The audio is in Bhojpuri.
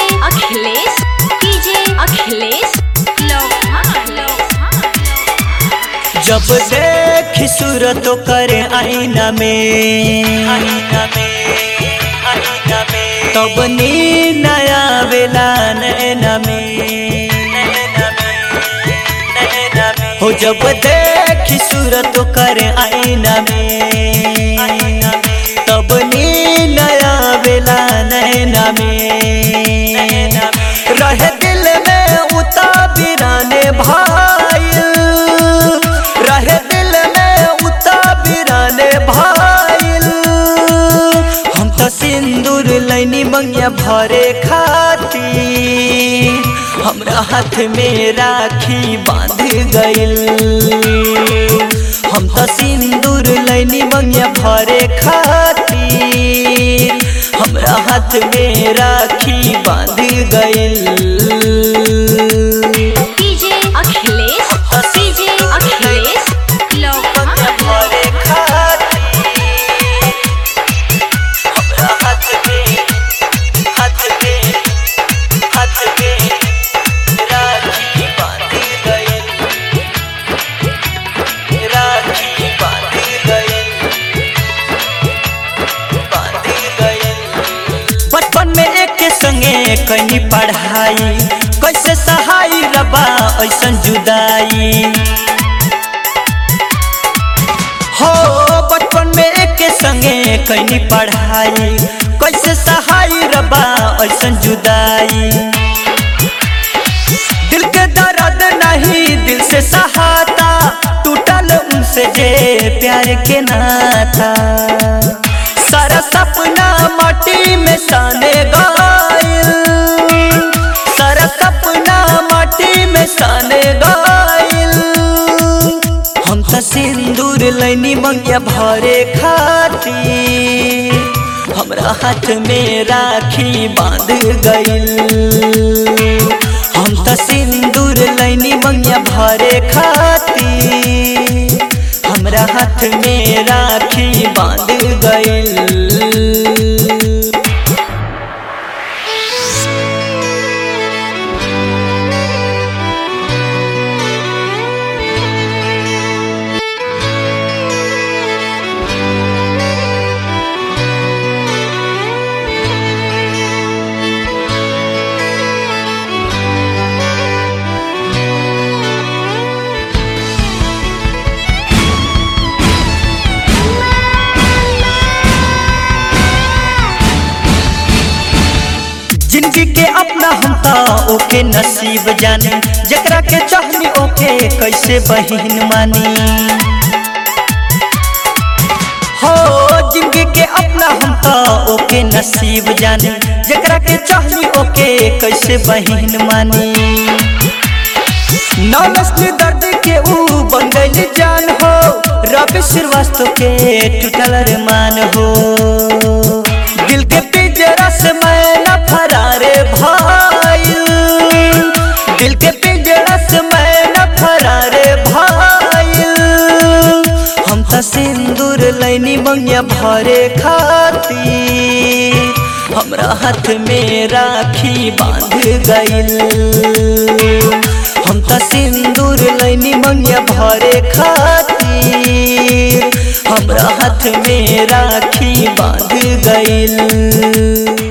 अखिलेश कीजिए अखिलेश जब देखी सूरत करे आईना में आईना में आईना में तब नी नया बेला नैना में नैना में नैना में हो जब देखी सूरत करे आईना में आईना में तब नी नया बेला नैना में नैना में रहे दिल में उता बिराने भाई रहे दिल में उता बिराने भाईल हम तो सिंदूर लैनी मंगिया भरे खाती हमरा हाथ में राखी बांध गइल हम तो सिंदूर लैनी मंगिया भरे खाती हमरा हाथ में राखी बांध गइल कीजिए अखिलेश कीजिए अखिलेश भरे खाती हमरा हाथ में हाथ में हाथ में राखी बांध गइल राखी बांध गइल बांध गइल बचपन में एक संगे कनी पढ़ाई कैसे सहाई रबा ऐसन जुदाई हो बचपन में एक संगे कनी पढ़ाई कैसे सहाई रबा ऐसन जुदाई दिल के दर्द नहीं दिल से सहाता टूटल उनसे जे प्यार के नाता सारा सपना माटी में साने गायल सारा सपना माटी में साने गायल हम तो सिंदूर लैनी मंगिया भरे खाती हमरा हाथ में राखी बांध गइल हम तो सिंदूर लैनी मंगिया भरे खाती हमरा हाथ में राखी बांध गइल जिंदगी के अपना हम तो ओके नसीब जानी जकरा के चाहनी ओके कैसे बहिन मानी हो जिंदगी के अपना हम तो ओके नसीब जानी जकरा के चाहनी ओके कैसे बहिन मानी नौनस्ली दर्द के ऊ बन गई जान हो रवि श्रीवास्तव के टूटल अरमान हो दिल के पिंजरा से मैं न फरारे भाई दिल के पिंजरा से मैं न फरारे भाई हम तो सिंदूर लैनी मंगिया भरे खाती हमरा हाथ में राखी बांध गइल हम तो सिंदूर लैनी मंगिया भरे खाती हमरा हाथ में राखी बांध गइल